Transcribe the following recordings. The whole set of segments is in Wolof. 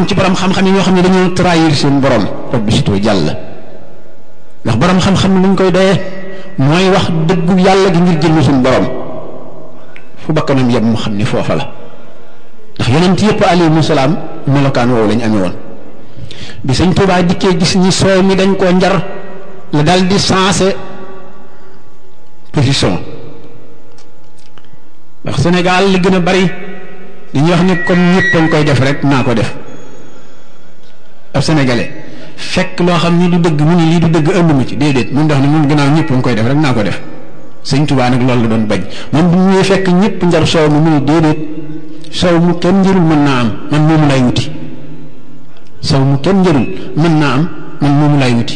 am ci borom xam-xam yi ñoo xam ne dañoo trahir seen borom rabbi sitoo jàll ndax borom xam-xam ni ñu koy doyee mooy wax dëggu yàlla gi ngir jël suñu borom fu bakkanam yem mu xam ni foofa la ndax yonent yëpp alayhimu salaam melokaan woowu lañ amee woon bi sëñ Tuubaa dikkee gis ñi soow mi dañ koo njar la dal di sensé position ndax Sénégal li gën a bari dañuy wax ni comme ñëpp a ngi koy def rek naa ko def ab sénégalais fekk loo xam ni du dëgg mu ni lii du dëgg ënduma ci déedéet mun dox ni mun gannaaw ñëpp a ngi koy def rek naa ko def sëñ Tuubaa nag loolu la doon bañ moom bu ñuy fekk ñëpp njar soow mi mu ni déedéet soow mu kenn njërul mën naa am man moomu lay wuti soow mu kenn njërul mën naa am man moomu lay wuti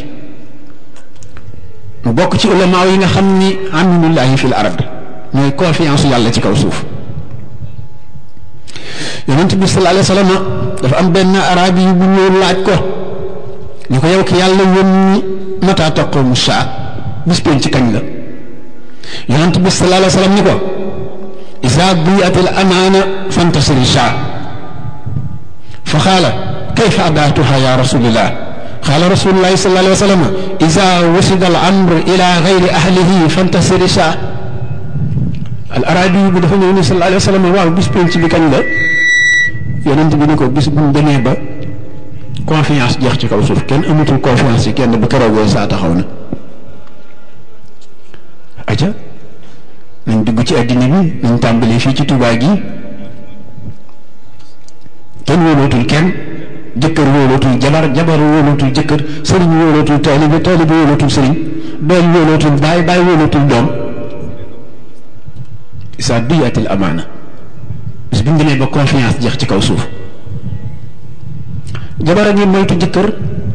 mu bokk ci ulamaaw yi nga xam ni aminullahi fil ard mooy confiance yàlla ci kaw suuf yonent bi sallallahu alayhi wa sallam dafa am benn arabi yu bu ñëw laaj ko ni ko yow ki yàlla yónni mata taqumu saa bis pénc ci kañ la yonent bi sallallahu alayhi wa sallam ni ko isa buyatil amaana fantasiri saa fa xaala kayfa adaatuha ya rasulillah qaala rasulullahi sallallahu alayhi wa sallam isa wasida al amru ila gayri ahlihi fantasiri saa al arabi bi dafa ñëw ni sallallahu alayhi wa sallam waaw bis pénc bi kañ la yonent bi ni ko bis bu ñu demee ba confiance jeex ci kaw suuf kenn amatul confiance ci kenn bu keroogee saa taxaw na aja nañ dugg ci àddina bi nañ tàmbalee fii ci Tuubaa gi kenn wóolootul kenn jëkkër wóolootul jabar jabar wóolootul jëkkër sëriñ wóolootul taalibe taalibe wóolootul sëriñ doom wóolootul baay baay wóolootul doom isa duyatil amaana bis bu ñu demee ba confiance jeex ci kaw suuf jabar a ngi moytu jëkkër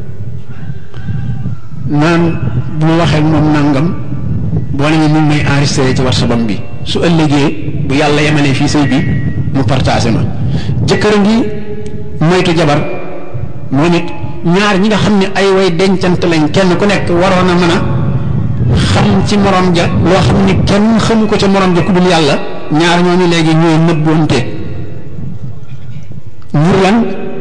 naan bu ma waxee moom nangam boo ne mi may enregistré ci WhatsApp bi su ëllëgee bu yàlla yemalee fii sëy bi mu partagé ma jëkkër a ngi moytu jabar moom it ñaar ñi nga xam ne ay way dencant lañ kenn ku nekk waroon a mën a xam ci morom ja loo xam ni kenn xamu ko ca morom ja ku dul yàlla ñaar ñooñu léegi ñooy nëbbonte ngir lan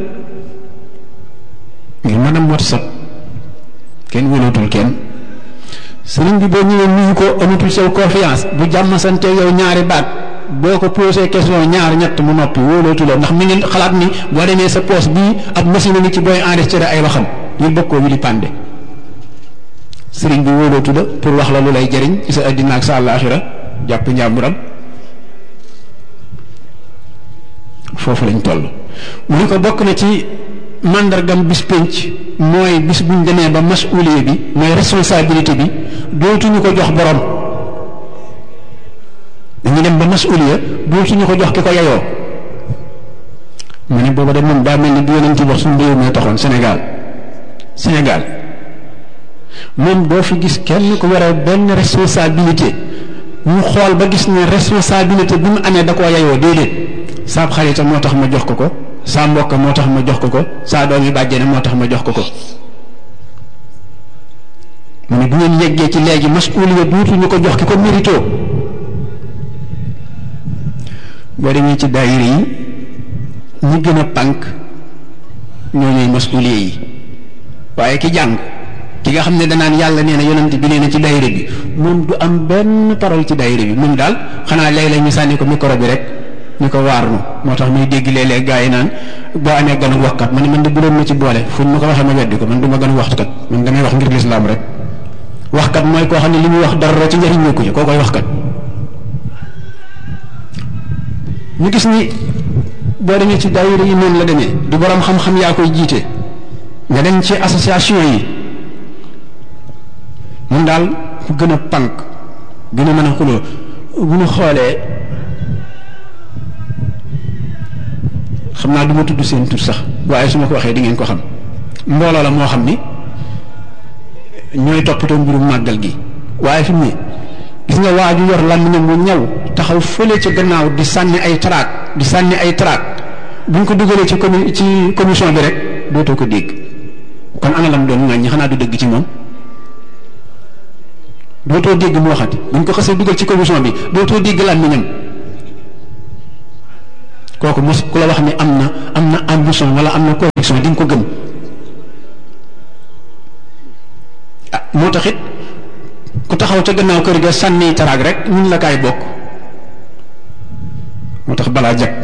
ngir mën a WhatsApp kenn wëlootul kenn sëriñ bi boo ñëwee nuyu ko amatul sew confiance bu jàmm sante yow ñaari baat boo ko posé question ñaar ñett mu noppi wóolootu la ndax mi ngi xalaat ni boo demee sa poste bii ab machine ngi ci booy enregistré ay waxam ñu bëgg koo wili pande sëriñ bi wóolootu la pour wax la lu lay jëriñ ci sa àddina ak sa àllaaxira jàpp njàmburam foofu lañ toll mu ni ko bokk na ci màndargam bis pénc mooy bis buñ demee ba masuuliye bi mooy responsabilité bi dootuñu ko jox borom dañu dem ba masuuliya dootuñu ko jox ki ko yayoo mu ne booba de moom daa mel ni bi yonent wax suñu réew moo taxoon Sénégal Sénégal moom doo fi gis kenn ku war a benn responsabilité ñu xool ba gis ne responsabilité bi mu amee da koo yayoo déedéet saab xarita moo tax ma jox ko ko saa mbokk moo tax ma jox ko ko saa doom yi bàjjene moo tax ma jox ko ko mu ne bu ngeen yeggee ci léegi masuuliya duutu ñu ko jox ki ko mérito boo demee ci daayira yi ñi gën a pànk ñoo ñooy masuuliya yi waaye ki jàng ki nga xam ne danaan yàlla nee na yonent bi nee na ci daayira bi moom du am benn parole ci daayira bi moom daal xanaa léeg-léeg ñu sànni ko micro bi rek ñu ko waar nu moo tax muy dégg léeg-léeg gaa yi naan boo amee ganu waxkat man man de bu doon ma ci boole fu ma ko waxee ma weddi ko man du ma ganu waxtukat man damay wax ngir lislaam rek waxkat mooy koo xam ne li muy wax dara ci njëriñ ñëkku ci koo koy waxkat ñu gis ni boo demee ci daayira yi noonu la demee du borom xam-xam yaa koy jiite nga dem ci association yi mun daal ku gën a pànk gën a mën a xuloo bu ñu xoolee xam naa du ma tudd seen tur sax waaye su ma ko waxee di ngeen ko xam mbooloo la moo xam ni ñooy toppatoo mbirum màggal gi waaye fi mu ne gis nga waa ju yor làmmiñam mu ñaw taxaw fële ca gannaaw di sànni ay traak di sànni ay traak bu ñu ko dugalee ci comi ci commission bi rek dootoo ko dégg kon ana lam doon ŋàññi xanaa du dëgg ci moom dootoo dégg mu waxati bu ñu ko xasee dugal ci commission bi dootoo dégg làmmiñam kooku mos ku la wax ni am na am na ambition wala am na conviction di nga ko gëm ah moo tax it ku taxaw ca gannaaw kër ga sànni taraag rek ñun la kaay bokk moo tax balaa jag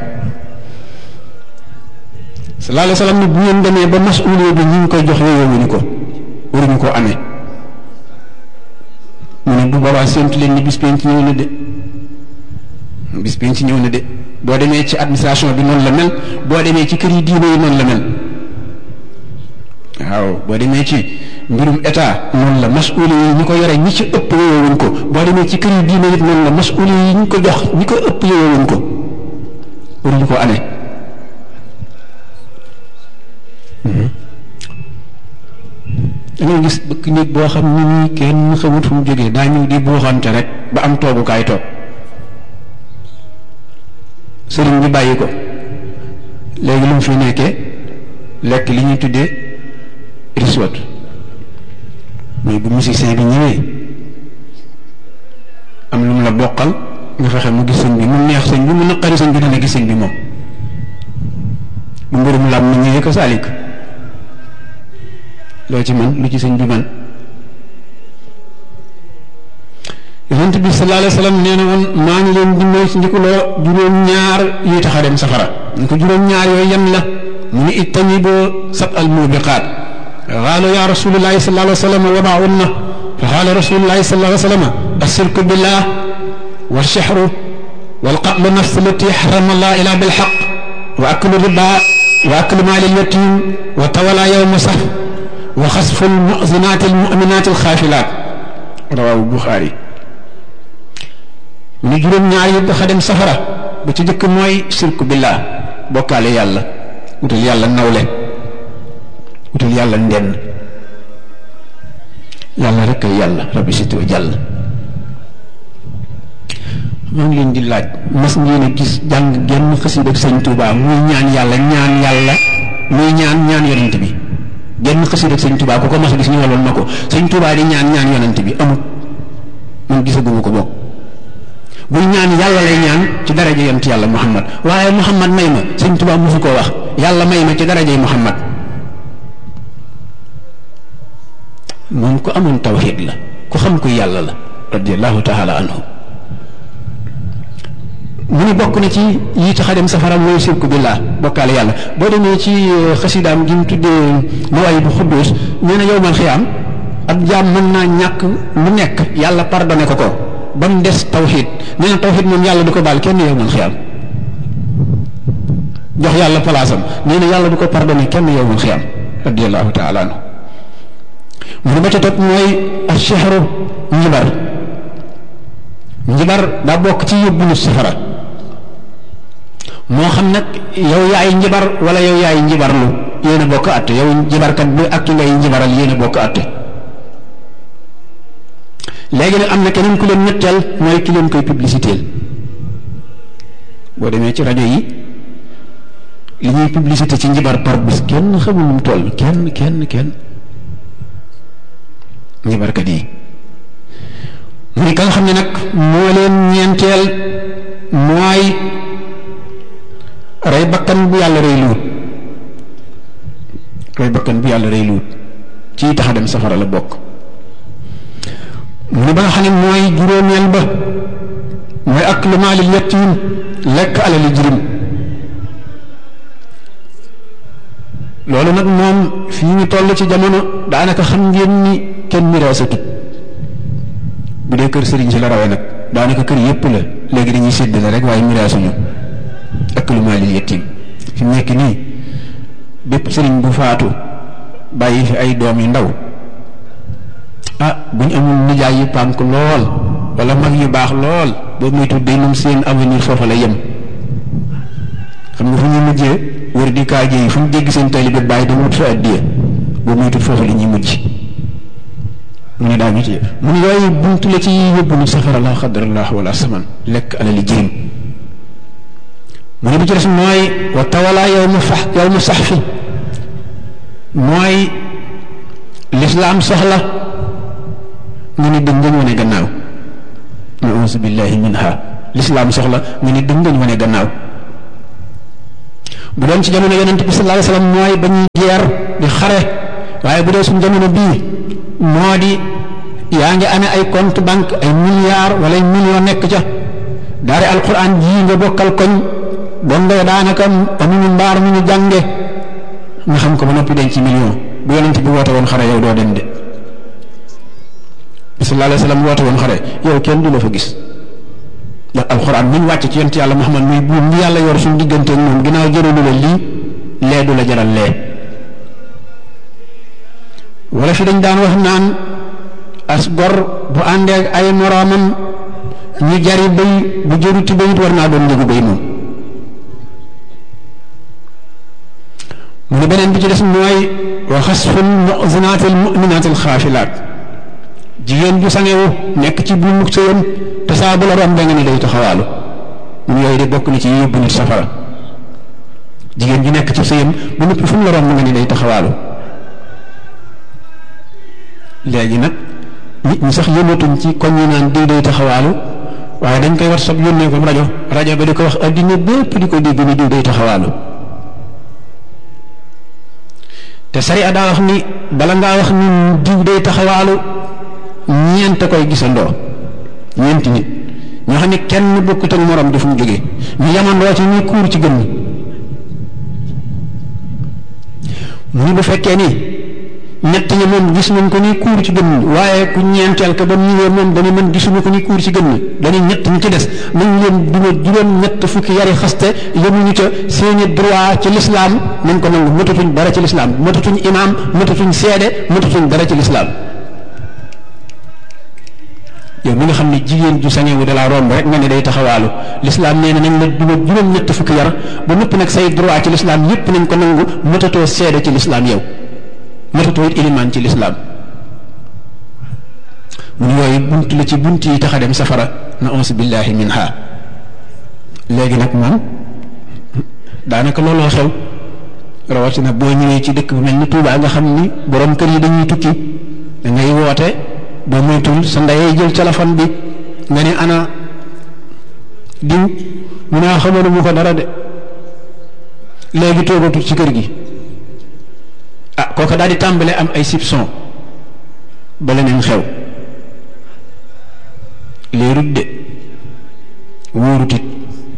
sallallahu alayhi wa sallam ni bu ngeen demee ba masuuliya bi ñu ngi koy jox yooyowuñu ko waruñu koo amee mu ne bu boobaa séntu leen ni bis penc ñëw na de bis penc ñëw na de boo demee ci administration bi noonu la mel boo demee ci kër yi diine yi noonu la mel waaw boo demee ci mbirum état noonu la masuuli yi ñi ko yore ñi ci ëpp yowewuñ ko boo demee ci kër yi diine it noonu la masuuli yi ñi ko jox ñi ko ëpp yowewuñ ko waruñu ko amee dangay gis bëkk nit boo xam ni nii kenn xamut fu mu jógee daa ñëw di buuxante rek ba am toogukaay toog sëriñ bi bàyyi ko léegi lu mu fi nekkee lekk li ñuy tuddee riswat mais bu musicien bi ñëwee am lu mu la bokkal nga fexe mu gis sëñ bi mu neex sëñ bi mu naqari sëñ bi dana gis sëñ bi moom bu mbirum lam mi ñëwee ko saalik loo ci man lu ci sëñ bi man yonent bi sallallahu alayhi wa sallam nee na woon maa ngi leen di moy ci ndikuloo juróom-ñaar yuy tax a dem safara ñu ko juróom-ñaar yooyu yan la mu ni ijtaniboo sab al mubiqaat qaalu ya rasulullahi sallallahu alayhi wa sallam wa maa unna fa qaala rasulullahi sallallahu alayhi wa sallam ashirku billah wa sihru wal qatlu nafs allati harrama allah ila bil haqq wa aklu riba wa aklu maali al yatim wa tawala yawma saf wa xasfu al mu'zinaat al mu'minaat al xaafilaat rawaahu Buxaari ñu juróom-ñaar yi dafa dem safara ba ci jëkk mooy sirku billah bokkaale yàlla wutal yàlla nawle wutal yàlla ndenn yàlla rek ay yàlla rabbi sitoo jàll maa ngi leen di laaj mas ngeen a gis jàng genn xasida ak sëñ Tuubaa muy ñaan yàlla ñaan yàlla muy ñaan ñaan yonent bi genn xasida ak sëñ Tuubaa ku ko mas a gis ñëwaloon ma ko sëñ Tuubaa di ñaan ñaan yonent bi amut man gisaguma ko bokk buy ñaan yàlla lay ñaan ci daraja yonent yàlla muhammad waaye muhammad may ma sëñ Tuubaa mosu koo wax yàlla may ma ci darajay muhammad moom ku amoon tawxiid la ku xam ku yàlla la radiallahu taala anhu mu ni bokk na ci yi tax a dem safara mooy sirku billah bokkaale yàlla boo demee ci xasidaam gi mu tuddee mawaay bu xudduus nee na yow man xiyaam ab jaam mën naa ñàkk lu nekk yàlla pardonné ko ko ba mu des tawxiid nee na tawxiid moom yàlla du ko baal kenn yow man xiyaam jox yàlla palaasam nee na yàlla du ko pardonné kenn yow man xiyaam radiallahu taala anhu mu ne ba ca topp mooy ashehru njibar njibar daa bokk ci yóbbu nit safara moo xam nag yow yaay njibar wala yow yaay njibarlu yéen a bokk àtte yow njibarkat bi ak ki ngay njibaral yéen a bokk àtte léegi nag am na keneen ku leen ñetteel mooy ki leen koy publicité boo demee ci rajo yi li ñuy publicité ci njibar par bis kenn xamul nu mu toll kenn kenn kenn njibarkat yi mu ni ka nga xam ne nag moo leen ñeenteel mooy rey bakkan bu yàlla rey luut rey bakkan bu yàlla rey luut ci tax a dem safara la bokk mu ne ba nga xam ne mooy juróomeel ba mooy ak lu maalil yatim lekk alali jirim loolu nag moom fii ñu toll ci jamono daanaka xam ngeen ni kenn miraasatut bu dee kër sëriñ si la rawee nag daanaka kër yépp la léegi dañuy séddale rek waaye miraasuñu ak lu maalil yatim fi mu nekk nii bépp sëriñ bu faatu bàyyi fi ay doom yu ndaw ah bu ñu amul nijaay yu pànk lool wala mag yu baax lool boobu muy tudd day moom seen avenir foofa la yem xam nga fu ñuy mujjee wër di kaaje yi fu ñu dégg seen taalibe bàyyi dama wut fa addiya boobu muy tudd foofa la ñuy mujj mu ne daa ñu ci mu ne yooyu buntu la ci yóbbu ni safara la xadarallah wala saman lekk alali jirim mu ne bi ci des mooy wa tawala yow mu fax yow mu sax fi mooy lislaam soxla nga ni dëngañ wane gannaaw nausu billahi minha lislaam soxla nga ni dëngañ wane gannaaw bu doon ci jamono yonent bi sallallahu alayhi wasallam mooy ba ñuy geer di xare waaye bu dee suñ jamono bii moo di yaa ngi amee ay compte banque ay milliards wala ay millions nekk ca daari alquran jii nga bokkal koñ donga daanaka amuñu mbaar mu ñu jànge nga xam ko ba noppi denc ci million bu yonent bi woote woon xare yow doo dem de bi sallallahu alayhi wasallam woote woon xare yow kenn du la fa gis ndax alquran bu ñu wàcc ci yonent yàlla Muhammad muy buum bi yàlla yor suñu diggante ak moom ginnaaw jëralu la lii lee du la jaral lee wala fi dañ daan wax naan as gor bu àndeek ay moroomam ñu jari béy bu jëruti béyit war naa doon njëgu béy moom mu ne beneen bi ci des mooy wa xasful muxzinatil muminatil xaafilaat jigéen ju sangewu nekk ci bu mukk sëyam te saa bu la rombe nga ni day taxawaalu mun yooyu de bokk na ci yóbbu nit safara jigéen ju nekk ci sëyam bu noppi fu mu la romb nga ni day taxawaalu léegi nag nit ñi sax yëmatuñ ci koñ yi naan diw day taxawaalu waaye dañ koy whatsapp yónnee ko rajo rajo ba di ko wax addina bépp di ko dégg ni diw day taxawaalu te sariya daa wax ni bala ngaa wax ni diw day taxawaalu ñeent koy gisandoo ñeenti nit ñoo xam ne kenn bokkut ak morom di fu mu jógee ñu yamandoo ci ñuy kuur ci gën mu ni bu fekkee ni ñett ñi moom gis nañ ko ni kuur ci gën waaye ku ñeenteel ka ba mu ñëwee moom dañu mën gisuñu ko ni kuur ci gën dañuy ñett ñi ci des nañ leen duma juróom ñett fukki yari xaste yemuñu ca seeni droit ci lislaam nañ ko nangu matatuñ dara ci lislaam matatuñ imaam matatuñ seede matatuñ dara ci lislaam yow mi nga xam ne jigéen ju sañewu da laa romb rek nga ne day taxawaalu lislaam nee na nañ la duma juróom ñett fukki yar ba noppi nag say droit ci lislaam yépp nañ ko nangu matatoo seede ci lislaam yow matatoo it ilimaan ci lislaam mun yooyu bunt la ci bunt yi tax a dem safara na ons billahi minha léegi nag moom daanaka looloo xew rawatina boo ñëwee ci dëkk bu mel ni Tuubaa nga xam ni borom kër yi dañuy tukki da ngay woote boo moytul sa ndeyay jël téléphone bi nga ne ana diw mu naa xamoon mu ko dara de léegi toogatul ci kër gi ah kooka daal di tàmbale am ay soupçon ba leneen xew léerut de wóorut it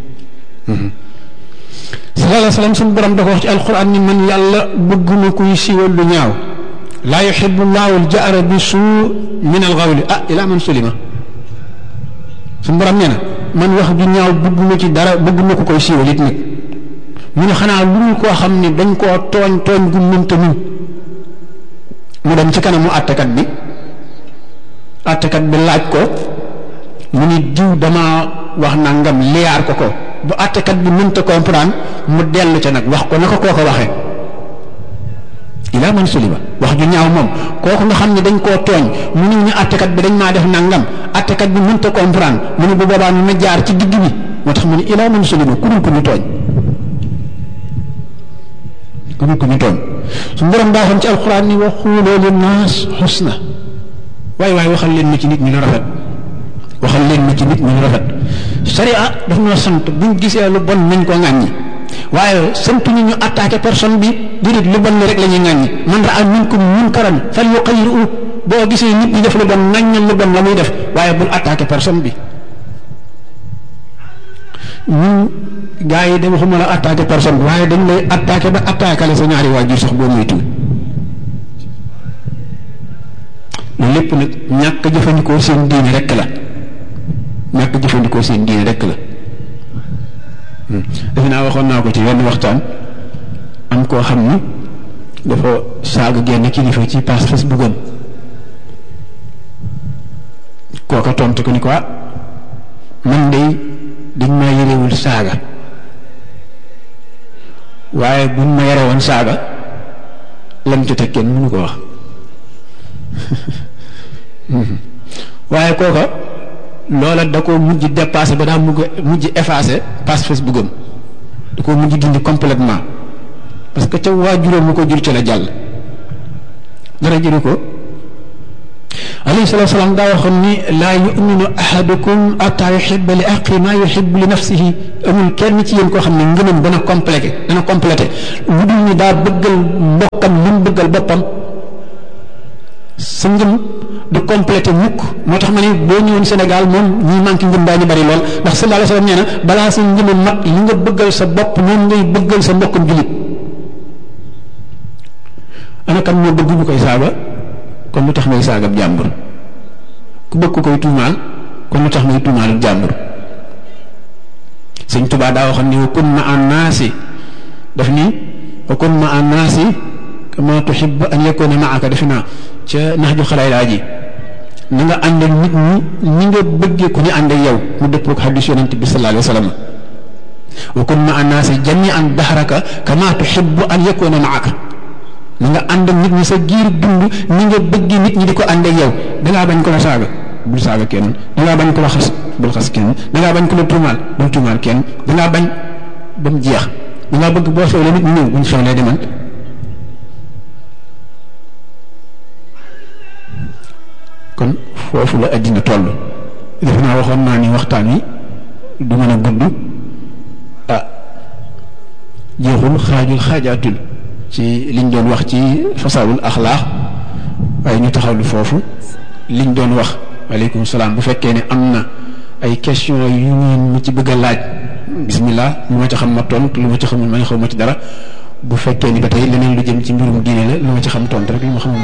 sallallahu alayhi wa sallam suñu borom da ko wax ci alquran ni man yàlla bëgguma kuy siiwal lu ñaaw laa yuxibu llahu aljahra bi suu min alxawli ah ila man sulima suñu borom nee na man wax ju ñaaw bëgguma ci dara bëgguma ko koy siiwal it nag mu ne xanaa lu dul koo xam ne dañ koo tooñ tooñ gu mënta muñ mu dem ci kanamu àttekat bi àttekat bi laaj ko mu ni diw dama wax nangam liyaar ko ko bu àttekat bi mënta comprendre mu dellu ca nag wax ko naka koo ko waxee ilaa man sulima wax ju ñaaw moom kooku nga xam ne dañ koo tooñ mu ñëw ni àttekat bi dañ maa def nangam àttekat bi mënta comprendre mu ne bu boobaa na jaar ci digg bi moo tax mu ne ilaa man sulima ku dul ku ñu tooñ ku dul ku ñu tooñ su borom daa xam ci alxuraan ni wa xuuloo linnaas xusna waaye waaye waxal leen ma ci nit ñi lu rafet waxal leen ma ci nit ñi lu rafet sharia daf noo sant buñ gisee lu bon nañ ko ŋàññi waaye santuñu ñu attaqué personne bi déedéet lu bon li rek la ñuy ŋàññi man raa minkum munkaran fal yuqayyiru boo gisee nit ñi def lu bon ŋàññal lu bon la muy def waaye bul attaqué personne bi ñun gaa yi de waxuma la attaqué personne bi waaye dañ lay attaqué ba attaqué la sa ñaari waajur sax boo moytuwul loolu lépp nag ñàkk jëfandikoo seen diine rekk la ñàkk jëfandikoo seen diine rekk la defe naa waxoon naa ko ci wenn waxtaan am koo xam ni dafa saaga genn kilifa ci page Facebook am kooka tontu ko ni ko ah man de dañ maa yërewul saaga waaye buñ ma yore woon saaga lam ci teg kenn mënu ko wax waaye kooka loola da ko mujj dépassé ba daa mujj mujj effacé page Facebook am da ko mujj dindi complètement parce que ca waajuróom mu ko jur ci la jàll dara jëru ko alayhi salatu salaam daa waxoon ni laa yuminu ahadukum ata yuhibba li aqi ma yuhibbu li nafsihi amul kenn ci yéen koo xam ne ngëmam dana complété dana complété lu dul ni daa bëggal mbokkam li mu bëggal boppam sa ngëm du complété mukk moo tax ma ne boo ñëwoon Sénégal moom ñi manqué ngëm daañu bari lool ndax sallallahu alayhi wasallam nee na balaa sa ngëm mat li nga bëggal sa bopp moom ngay bëggal sa mbokkam julit ana kan moo bëgg ñu koy saaga kon lu tax may saagab jàmbur ku bëgg ko koy tuumaal kon lu tax may tuumaalul jàmbur sëñ Tuubaa daa waxoon ni wa kun ma an naasi daf ni wa kun ma an naasi kama tuhibbu an yakuna maaka defe naa ca nax ju xalaay laa ji na nga ànd ak nit ñi ñi nga bëggee ku ñu ànd ak yow mu dëppoo ak xadis yonente bi sallallahu alayhi wa sallam wa kun ma an naasi jami'an dahraka kama tuhibbu an yakuna maaka na nga ànd ak nit ñi sa giir dund ni nga bëgg nit ñi di ko ànd ak yow dangaa bañ ko la saaga bul saaga kenn dangaa bañ ko la xas bul xas kenn dangaa bañ ko la tuumaal bul tuumaal kenn dangaa bañ ba mu jeex dangaa bëgg boo xewlee nit ñi ñëw buñ xewlee demal kon foofu la àddina toll defe naa waxoon naa ni waxtaan wi du mën a gudd ah jeexul xaajul xaajaatul ci liñ doon wax ci fasaawul axlaax waaye ñu taxawlu foofu liñ doon wax waaleykum salaam bu fekkee ne am na ay question yu ngeen mu ci bëgg a laaj bismillah lu ma ci xam ma tontu lu ma ci xamul ma xaw ma ci dara bu fekkee ni ba tey leneen lu jëm ci mbirum diine la lu ma ci xam tontu rek lu ma xamul